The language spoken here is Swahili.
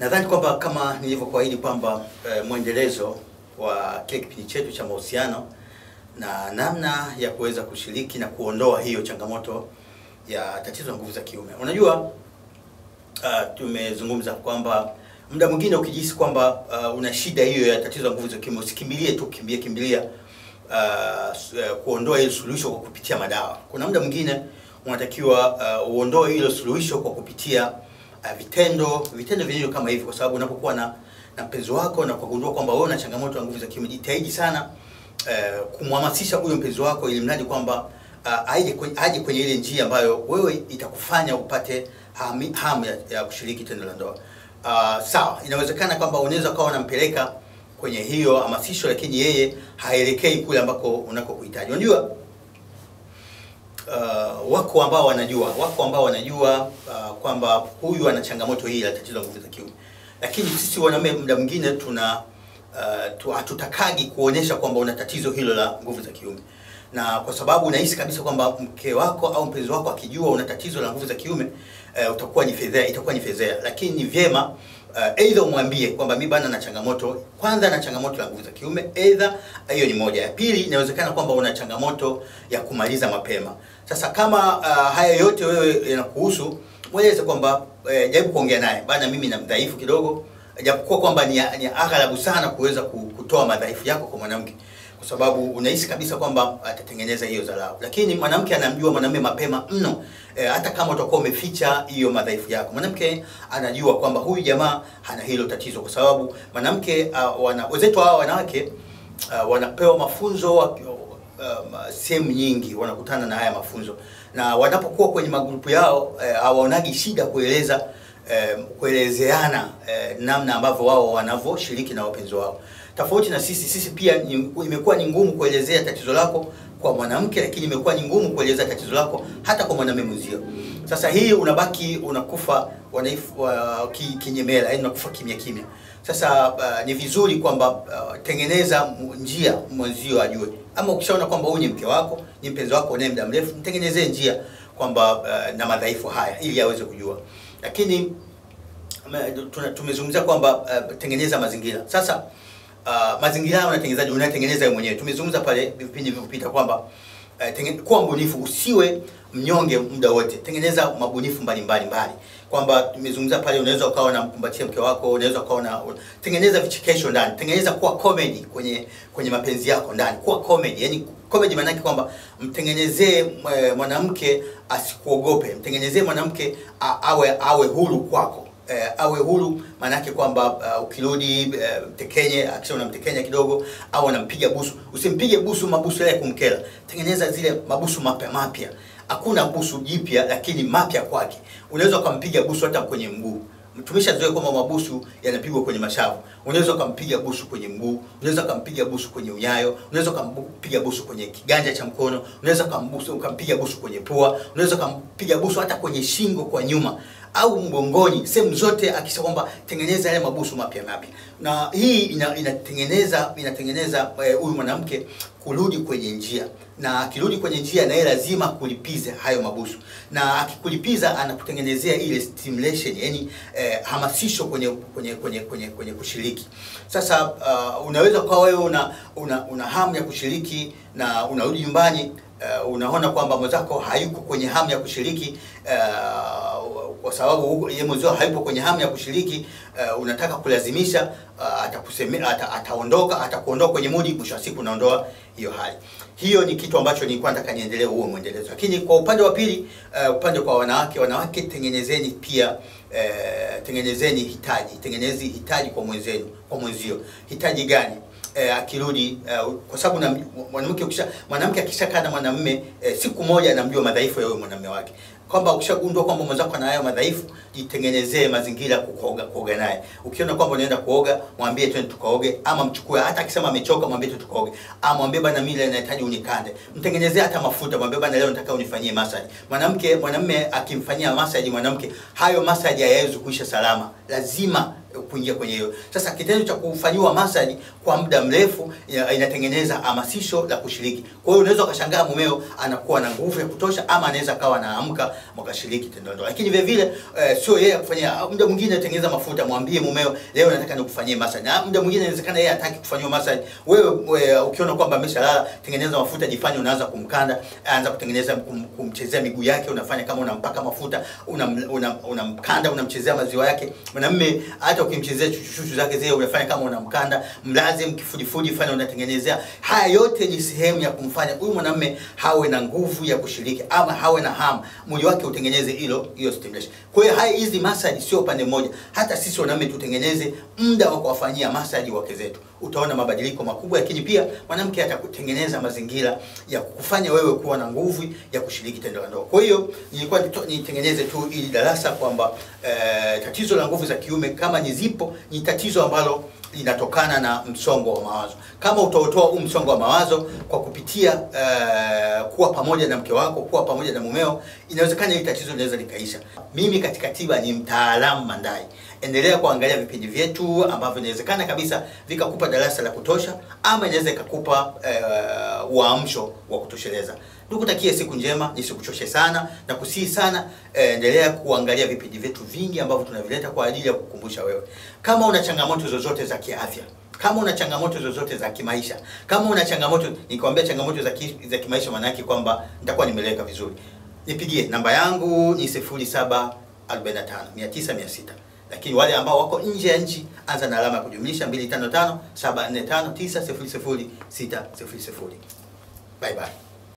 Nadhani kwamba kama nilivyokuahidi kwamba e, mwendelezo wa kile kipindi chetu cha mahusiano na namna ya kuweza kushiriki na kuondoa hiyo changamoto ya tatizo la nguvu za kiume. Unajua uh, tumezungumza kwamba muda mwingine ukijihisi kwamba uh, una shida hiyo ya tatizo la nguvu za kiume usikimbilie tu kimbia kimbilia uh, kuondoa hilo suluhisho kwa kupitia madawa. Kuna muda mwingine unatakiwa uh, uondoe hilo suluhisho kwa kupitia uh, vitendo vitendo vinavyo kama hivi, kwa sababu unapokuwa na na mpenzi wako na kugundua kwamba wewe una changamoto ya nguvu za kiume, jitahidi sana uh, kumhamasisha huyo mpenzi wako ili mradi kwamba uh, aje kwenye, aje kwenye ile njia ambayo wewe itakufanya upate hamu, hamu ya, ya kushiriki tendo la ndoa. Uh, sawa, inawezekana kwamba unaweza ukawa unampeleka kwenye hiyo hamasisho, lakini yeye haelekei kule ambako unakokuhitaji. Unajua uh, wako ambao wanajua wako ambao wanajua uh, kwamba huyu ana changamoto hii ya tatizo la nguvu za kiume, lakini sisi wanaume muda mwingine tuna uh, tu, hatutakagi kuonyesha kwamba una tatizo hilo la nguvu za kiume na kwa sababu unahisi kabisa kwamba mke wako au mpenzi wako akijua una tatizo la nguvu za kiume uh, utakuwa ni fedhea, itakuwa ni fedhea. Lakini ni vyema uh, aidha umwambie kwamba mi bana na changamoto kwanza, na changamoto la nguvu za kiume, aidha hiyo ni moja. Ya pili, inawezekana kwamba una changamoto ya kumaliza mapema. Sasa kama uh, haya yote wewe yanakuhusu, mweleze kwamba uh, jaribu kuongea naye bana, mimi na mdhaifu kidogo, japokuwa kwamba ni, ni aghalabu sana kuweza kutoa madhaifu yako kwa mwanamke kwa sababu unahisi kabisa kwamba atatengeneza hiyo dharau, lakini mwanamke anamjua mwanamume mapema mno. E, hata kama utakuwa umeficha hiyo madhaifu yako, mwanamke anajua kwamba huyu jamaa hana hilo tatizo, kwa sababu mwanamke uh, wana wenzetu hawa wanawake uh, wanapewa mafunzo uh, sehemu nyingi, wanakutana na haya mafunzo, na wanapokuwa kwenye magrupu yao hawaonagi uh, shida kueleza uh, kuelezeana uh, namna ambavyo wao wanavyoshiriki na wapenzi wao tofauti na sisi. Sisi pia imekuwa ni ngumu kuelezea tatizo lako kwa mwanamke, lakini imekuwa ni ngumu kuelezea tatizo lako hata kwa mwanamume mwenzio. Sasa hii unabaki unakufa wanaifu uh, ki, kinyemela, yani unakufa kimya kimya. Sasa uh, ni vizuri kwamba uh, tengeneza njia mwenzio ajue, ama ukishaona kwamba huyu ni mke wako, ni mpenzi wako naye muda mrefu, mtengenezee njia kwamba uh, na madhaifu haya ili aweze kujua, lakini tumezungumzia kwamba uh, tengeneza mazingira sasa Uh, mazingira hayo unatengenezaje? Unatengeneza wewe mwenyewe. Tumezungumza pale vipindi vilivyopita kwamba uh, kuwa mbunifu, usiwe mnyonge muda wote. Tengeneza mabunifu mbalimbali mbali, kwamba tumezungumza pale, unaweza ukawa unamkumbatia mke wako, unaweza ukawa na tengeneza vichekesho ndani, tengeneza kuwa comedy kwenye kwenye mapenzi yako ndani, kuwa comedy. Yani comedy maana yake kwamba mtengenezee mwanamke asikuogope, mtengenezee mwanamke awe awe huru kwako. Eh, awe huru maana yake kwamba uh, ukirudi uh, mtekenye akisha unamtekenya kidogo au anampiga busu, usimpige busu mabusu yale kumkera. Tengeneza zile mabusu mapya mapya. Hakuna busu jipya, lakini mapya kwake. Unaweza ukampiga busu hata kwenye mguu. Tumeshazoea kwamba mabusu yanapigwa kwenye mashavu. Unaweza ukampiga busu kwenye mguu, unaweza ukampiga busu kwenye unyayo, unaweza ukampiga busu kwenye kiganja cha mkono, unaweza ukampiga busu kwenye pua, unaweza ukampiga busu hata kwenye shingo kwa nyuma au mgongoni, sehemu zote, akisha kwamba tengeneza yale mabusu mapya mapya, na hii ina, inatengeneza inatengeneza huyu uh, mwanamke kurudi kwenye njia, na akirudi kwenye njia, na yeye lazima kulipize hayo mabusu, na akikulipiza anakutengenezea ile stimulation, yani eh, hamasisho kwenye kwenye kwenye kwenye, kwenye kushiriki. Sasa uh, unaweza kwa wewe una, una una hamu ya kushiriki na unarudi nyumbani uh, unaona kwamba mwenzako hayuko kwenye hamu ya kushiriki uh, kwa sababu yeye mwenzio hayupo kwenye hamu ya kushiriki uh, unataka kulazimisha uh, atakusemea ata, ataondoka atakuondoa kwenye mudi, mwisho wa siku unaondoa hiyo hali. Hiyo ni kitu ambacho nilikuwa nataka niendelee huo mwendelezo. Lakini kwa upande wa pili uh, upande kwa wanawake, wanawake tengenezeni pia uh, tengenezeni hitaji, tengenezi hitaji kwa mwenzenu, kwa mwenzio. Hitaji gani? Eh, akirudi eh, kwa sababu mwanamke ukisha mwanamke akishakaa na mwanamume eh, siku moja anamjua madhaifu ya huyo mwanamume wake, kwamba ukishagundua kwamba mwenzako ana hayo madhaifu, jitengenezee mazingira kuoga kuoga naye. Ukiona kwamba unaenda kuoga, mwambie twende tukaoge, ama mchukue. Hata akisema amechoka, mwambie tu tukaoge, ama mwambie bana, mimi leo nahitaji unikande. Mtengenezee hata mafuta, mwambie bana, leo nataka unifanyie massage. Mwanamke mwanamume akimfanyia massage mwanamke, hayo massage hayawezi kuisha salama lazima kuingia kwenye hiyo. Sasa kitendo cha kufanyiwa massage kwa muda mrefu ina- inatengeneza hamasisho la kushiriki. Kwa hiyo unaweza ukashangaa mumeo anakuwa na nguvu ya kutosha, ama anaweza akawa anaamka mkashiriki tendo la ndoa. Lakini vile vile eh, sio yeye kufanyia, muda mwingine tengeneza mafuta, mwambie mumeo leo nataka nikufanyie massage. Na muda mwingine inawezekana yeye hataki kufanyiwa massage. Wewe, wewe ukiona kwamba ameshalala, tengeneza mafuta, jifanye unaanza kumkanda, anza kutengeneza kum, kumchezea miguu yake, unafanya kama unampaka mafuta, unamkanda una, unamkanda, unamchezea maziwa yake. Mwanamume hata ukimchezea chuchuchu zake zile unafanya kama unamkanda, mlaze mkifudifudi, fanya unatengenezea. Haya yote ni sehemu ya kumfanya huyu mwanamume hawe na nguvu ya kushiriki ama hawe na hamu, mwili wake utengeneze hilo hiyo stimulation. Kwa hiyo haya hizi massage sio upande mmoja, hata sisi wanaume tutengeneze muda wa kuwafanyia massage wake zetu, utaona mabadiliko makubwa. Lakini pia mwanamke atakutengeneza mazingira ya kukufanya wewe kuwa na nguvu ya kushiriki tendo la ndoa. Kwa hiyo nilikuwa nito- nitengeneze tu ili darasa kwamba eh, tatizo la nguvu za kiume kama ni zipo, ni tatizo ambalo linatokana na msongo wa mawazo. Kama utaotoa huu msongo wa mawazo kwa kupitia eh, kuwa pamoja na mke wako, kuwa pamoja na mumeo, inawezekana hili tatizo linaweza likaisha. Mimi katika tiba ni mtaalamu Mandai. Endelea kuangalia vipindi vyetu ambavyo inawezekana kabisa vikakupa darasa la kutosha, ama inaweza ikakupa eh, uamsho wa kutosheleza. Nikutakie siku njema, nisikuchoshe sana na kusihi sana eh, endelea kuangalia vipindi vyetu vingi ambavyo tunavileta kwa ajili ya kukumbusha wewe. Kama una changamoto zozote za kiafya, kama una changamoto zozote za kimaisha, kama una changamoto, nikwambia changamoto za, ki, za kimaisha, maana yake kwamba nitakuwa nimeleka vizuri, nipigie namba yangu ni 0745 900 600 lakini wale ambao wako nje ya nchi anza na alama ya kujumlisha 255 745 900 600. Bye bye.